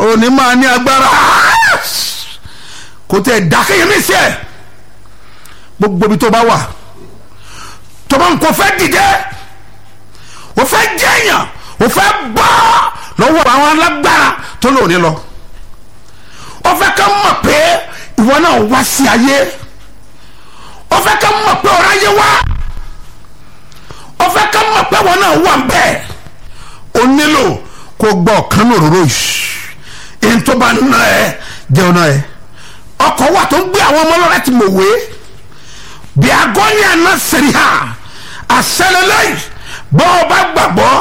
òní máa ní agbára kò tẹ̀ dákẹ́yẹmí sí ẹ̀ gbogbo ibi tó bá wà tó bá ń kó fẹ́ dìde o fẹ́ jẹ́yàn o fẹ́ bọ́ lọ́wọ́ àwọn alágbára tó lò ní lọ o fẹ́ ká mọ̀ pé ìwọ náà wá sí ayé o fẹ́ ká mọ̀ pé ọ̀rọ̀ ayé wá o fẹ́ ká mọ̀ pé ìwọ náà wà bẹ́ẹ̀ o nílò kó gbọ́ ọ̀kan ní òróró yìí èyí tó bá ná ẹ jẹun náà ẹ ọkọ̀ wà tó ń gbé àwọn ọmọ lọ́rẹ́ ti mọ̀ wé bí agọ́ni àná sẹ̀rí ha àṣẹlẹ̀ lẹ́yìn bọ́ ọ bá gbàgbọ́